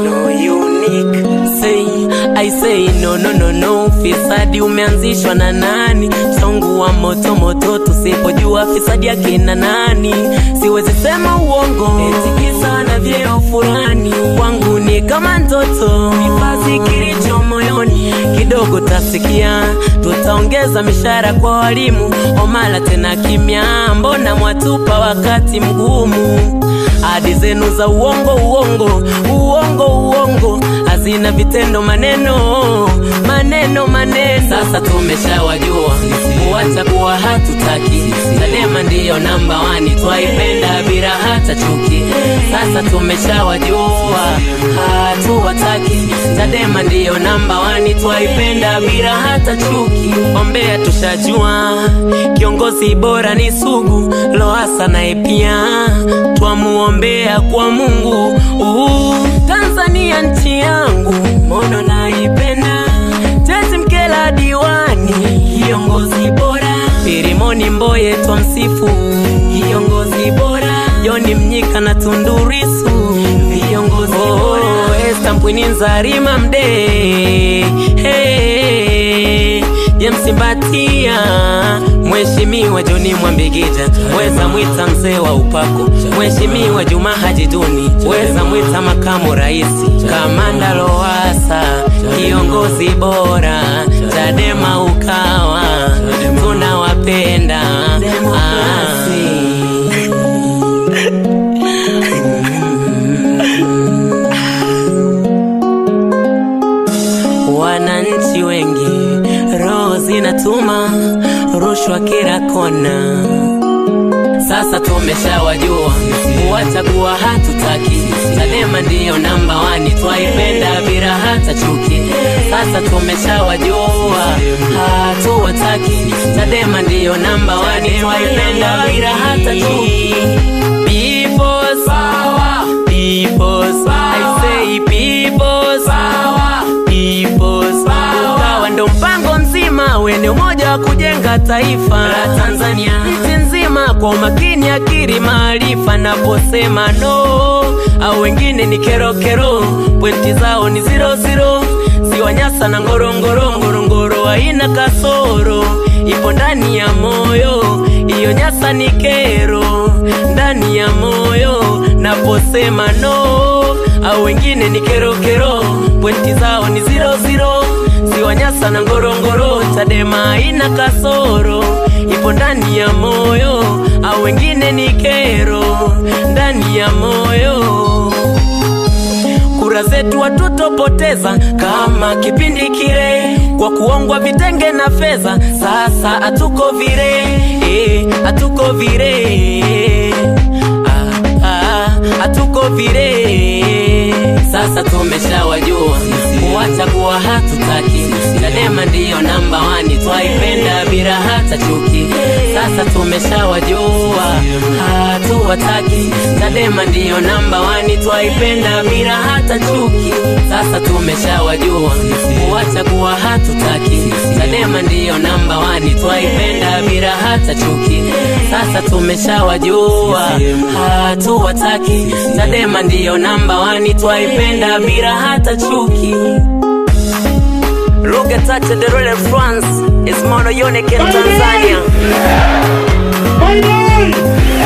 no unique say I say no no no no fisadi umeanzishwa na nani msongo wa moto moto tusipojua fisadi akina nani siwezi sema uongo etikisa na vyeo fulani wangu ni kama ndoto kipazi kilicho moyoni kidogo tasikia tutaongeza mishahara kwa walimu omala tena kimya mbona mwatupa wakati mgumu hadi zenu za uongo uongo uongo uongo hazina vitendo maneno maneno maneno sasa tumeshawajua kuwacha kuwa hatutaki Chadema ndiyo namba wani twaipenda bila hata chuki sasa tumeshawajua hatuwataki Chadema ndiyo namba wani twaipenda bila hata chuki ombea tushajua kiongozi bora ni sugu loasa naye pia twamuombea kwa mungu Uu, tanzania nchi yangu mono naipenda tezi mkela diwani kiongozi bora pirimoni mboye twamsifu kiongozi bora joni mnyika na tundurisu viongozi bora esta mpwini nzarima mdee hey, James Mbatia, Mheshimiwa Joni Mwambegija, weza mwita mzee wa upako, Mheshimiwa Juma Haji Duni, weza mwita makamu rais, Kamanda Lowassa, kiongozi bora, Chadema Ukawa, tunawapenda ah. wananchi wengi roho zinatuma rushwa kila kona sasa tumeshawajua kuwachagua hatutaki chadema ndiyo namba wani twaipenda bila hata chuki sasa tumeshawajua hatuwataki chadema ndiyo namba wani twaipenda bila hata chuki People's power. People's I say people's power. People's power. Ukawa ndo mpango mzima wenye umoja wa kujenga taifa la Tanzania nchi nzima kwa umakini, akili, maarifa. Naposema no au wengine ni kerokero, pointi zao ni zero zero. Ziwanyasa na ngorongoro, ngorongoro haina kasoro, ipo ndani ya moyo. Iyo nyasa ni kero ndani ya moyo. Naposema no au wengine ni kerokero, pointi zao ni zero zero. Ziwanyasa na ngorongoro, Chadema haina kasoro, ipo ndani ya moyo. Au wengine ni kero ndani ya moyo kura zetu hatutopoteza kama kipindi kile kwa kuongwa vitenge na fedha. Sasa hatuko vile, eh, hatuko vile, ah, ah, hatuko vile. Sasa tumeshawajua kuwachagua hatutaki. Chadema ndiyo namba wani twaipenda bila hata chuki. Sasa tumeshawajua hatuwataki. Chadema ndiyo namba wani twaipenda bila hata chuki. Sasa tumeshawajua kuwachagua hatutaki. Chadema ndiyo namba wani twaipenda bila hata chuki. Sasa tumeshawajua hatuwataki. Chadema ndiyo namba wani twaipenda bila hata chuki. Lugha tatu de rule France is mono unique in Tanzania. Bye bye!